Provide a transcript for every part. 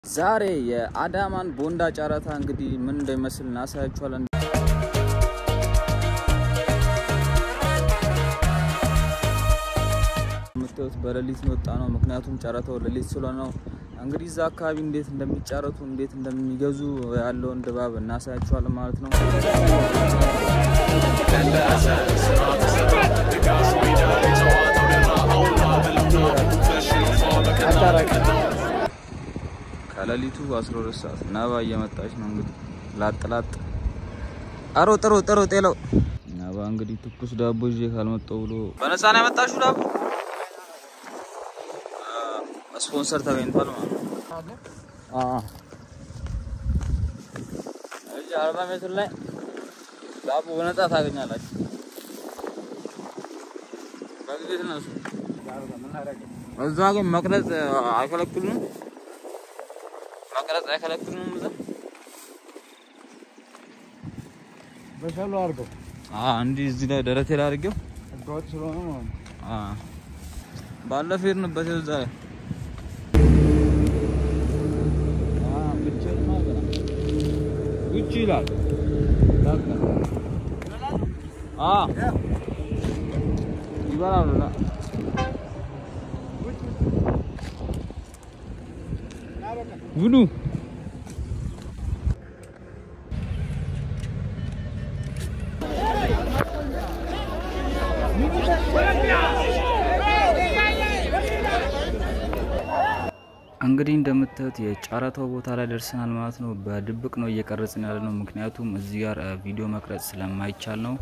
ዛሬ የአዳማን ቦንዳ ጨረታ እንግዲህ ምን እንደሚመስል እናሳያችኋለን። የምታዩት በሌሊት የወጣ ነው። ምክንያቱም ጨረታው ሌሊት ስለሆነ ነው። እንግዲህ እዛ አካባቢ እንዴት እንደሚጫረቱ እንዴት እንደሚገዙ ያለውን ድባብ እናሳያችኋለን ማለት ነው። ከሌሊቱ 12 ሰዓት ነባ እየመጣች ነው እንግዲህ ላጥ ላጥ አሮ ጥሩ ጥሩ ጤለው ነባ እንግዲህ ትኩስ ዳቦ ይዤ ካልመጣሁ ብሎ በነፃ ነው ያመጣችሁ ዳቦ ስፖንሰር ተገኝቷል ማለት ነው። አዎ እዚህ አርባ ሜትር ላይ ዳቦ በነፃ ታገኛላችሁ። በጊዜ ትነሱ። እዛ ግን መቅረጽ አይከለክሉም። መቅረጽ አይከለክሉም። እዛ በሻሉ አድርገው አዎ፣ እንዲህ እዚህ ላይ ደረቴ ላይ አድርጌው ህገወጥ ስለሆነ ማለት ነው። አዎ፣ ባለፈው ሄድንበት እዛ ላይ አዎ፣ ብቻዬን ማለት ነው። ውጭ ይላል አዎ፣ ይበላሉ ላ ብሉ እንግዲህ እንደምታዩት የጨረታው ቦታ ላይ ደርሰናል ማለት ነው። በድብቅ ነው እየቀረጽን ያለ ነው፣ ምክንያቱም እዚህ ጋር እ, ቪዲዮ መቅረጽ ስለማይቻል ነው።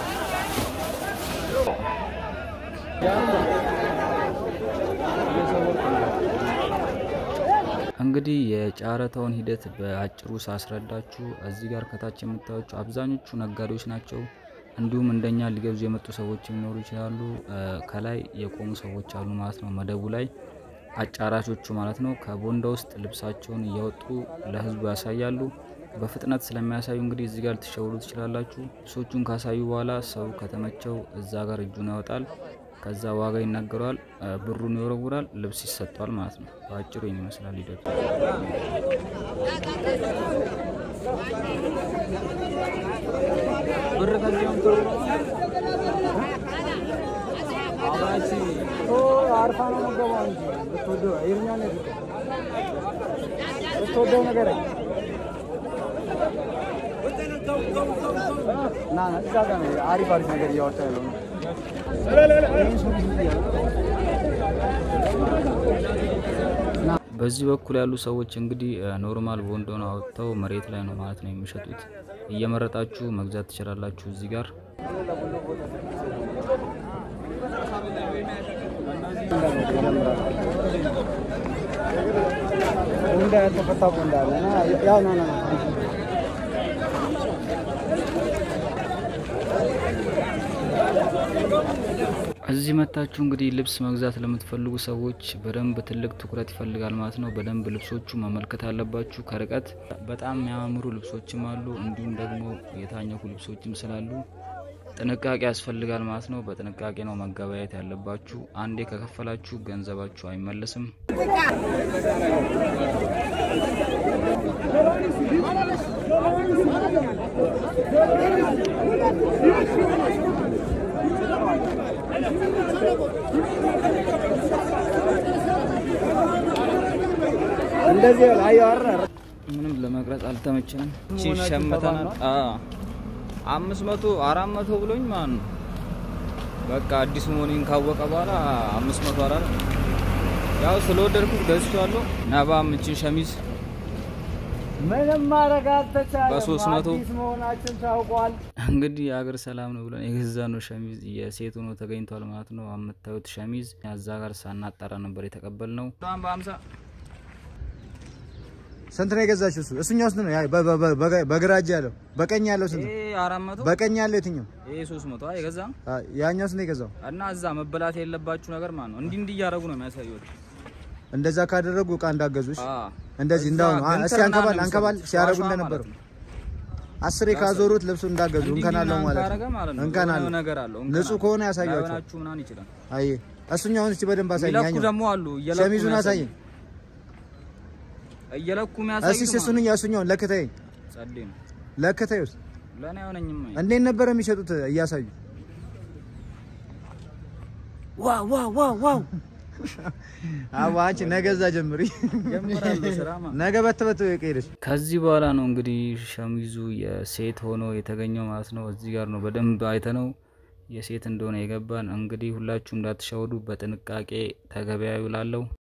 እንግዲህ የጨረታውን ሂደት በአጭሩ ሳስረዳችሁ እዚህ ጋር ከታች የምታዩቸው አብዛኞቹ ነጋዴዎች ናቸው። እንዲሁም እንደኛ ሊገዙ የመጡ ሰዎች ሊኖሩ ይችላሉ። እ፣ ከላይ የቆሙ ሰዎች አሉ ማለት ነው መደቡ ላይ አጫራቾቹ ማለት ነው። ከቦንዳ ውስጥ ልብሳቸውን እያወጡ ለህዝቡ ያሳያሉ። በፍጥነት ስለሚያሳዩ እንግዲህ እዚህ ጋር ልትሸውሉ ትችላላችሁ። ልብሶቹን ካሳዩ በኋላ ሰው ከተመቸው እዛ ጋር እጁን ያወጣል። ከዛ ዋጋ ይናገረዋል፣ እ፣ ብሩን ይወረውራል፣ ልብስ ይሰጠዋል ማለት ነው። በአጭሩ ይህን ይመስላል ሂደቱ። ብር ከዚያም ጥሩ ነው። አባሲ አርፋ ነው መገባው እንጂ ብትወደው ይርኛ ነው የፍቅር ብትወደው ነገር አይ ና ና እዛ ጋር ነው አሪፍ አሪፍ ነገር እያወጣ ያለው ነው። ይሄን ሱሪ ሱሪ እያለ በዚህ በኩል ያሉ ሰዎች እንግዲህ እ፣ ኖርማል ቦንዶን አውጥተው መሬት ላይ ነው ማለት ነው የሚሸጡት። እየመረጣችሁ መግዛት ትችላላችሁ እዚህ ጋር ቦንዳ ያልተፈታ ቦንዳ አለ እና ያው ና ና ና እዚህ መታችሁ እንግዲህ ልብስ መግዛት ለምትፈልጉ ሰዎች በደንብ ትልቅ ትኩረት ይፈልጋል ማለት ነው። በደንብ ልብሶቹ መመልከት አለባችሁ ከርቀት። በጣም የሚያማምሩ ልብሶችም አሉ፣ እንዲሁም ደግሞ የታኘኩ ልብሶችም ስላሉ ጥንቃቄ ያስፈልጋል ማለት ነው። በጥንቃቄ ነው መገበያየት ያለባችሁ። አንዴ ከከፈላችሁ ገንዘባችሁ አይመለስም። እንደዚህ ያለ አየሁ አይደል ምንም ለመቅረጽ አልተመቸንም። እቺ ሸምተናል። አዎ አምስት መቶ አራት መቶ ብሎኝ ማለት ነው። በቃ አዲሱ መሆኔን ካወቀ በኋላ አምስት መቶ አራት ያው ስለወደድኩት ገዝቼዋለሁ። ነባም እቺን ሸሚዝ ምንም ማድረግ አልተቻለም። በሶስት መቶ አዲስ መሆናችን ታውቋል። እንግዲህ የሀገር ሰላም ነው ብለን የገዛ ነው ሸሚዝ የሴት ሆኖ ተገኝቷል ማለት ነው። የምታዩት ሸሚዝ እዛ ጋር ሳናጣራ ነበር የተቀበልነው። በሀምሳ ስንት ነው የገዛችው? እሱ እሱኛው ስንት ነው? ያ በ- በ- በ- በ- በግራ እጅ ያለው በቀኝ ያለው ስንት ነው? ይሄ አራት መቶ በቀኝ ያለው የትኛው? ይሄ ሶስት መቶ አይ የገዛ አ፣ ያኛው ስንት ነው የገዛው? እና እዛ መበላት የለባችሁ ነገር ማለት ነው። እንዲህ እንዲህ እያደረጉ ነው የሚያሳዩት። እንደዛ ካደረጉ እቃ እንዳገዙሽ አዎ እንደዚህ እንዳሁኑ አ፣ ገንተር እስኪ አንከባል ምናምን አንከባል የሚሰሩት ሲያደርጉ ዋሻ እንደነበሩ ማለት ነው። አስሬ ካዞሩት ልብሱ እንዳገዙ እንዲህ እንከን አለው ምናምን ማለት ካረገ ማለት ነው። ነው እንከን የሆነ አለው ነገር አለው። እንከን ንጹህ አለው። ከሆነ ያሳያቸው። ላይሆናችሁ ምናምን ይችላል። አይ እሱኛውን እስቲ በደንብ አሳየኝ። የሚለኩ ያኛው ደግሞ አሉ እየለኩ ሸሚዙን ነው አሳየኝ። እየለኩ የሚያሳይ እስኪ እሱን እሱኛውን ለክተይ ጸዴ ነው ለክተይ ውስጥ ለእኔ አይሆነኝም። እንዴት ነበር የሚሸጡት እያሳዩ? ዋው ዋው ዋው ዋው አዎ አንቺ ነገ እዛ ጀምሪ ጀምራለሁ ስራማ። ነገ በትበት ከሄደች ከዚህ በኋላ ነው እንግዲህ ሸሚዙ የሴት ሆኖ የተገኘው ማለት ነው። እዚህ ጋር ነው በደንብ አይተነው የሴት እንደሆነ የገባን። እንግዲህ ሁላችሁም እንዳትሸወዱ በጥንቃቄ ተገበያዩ ላለው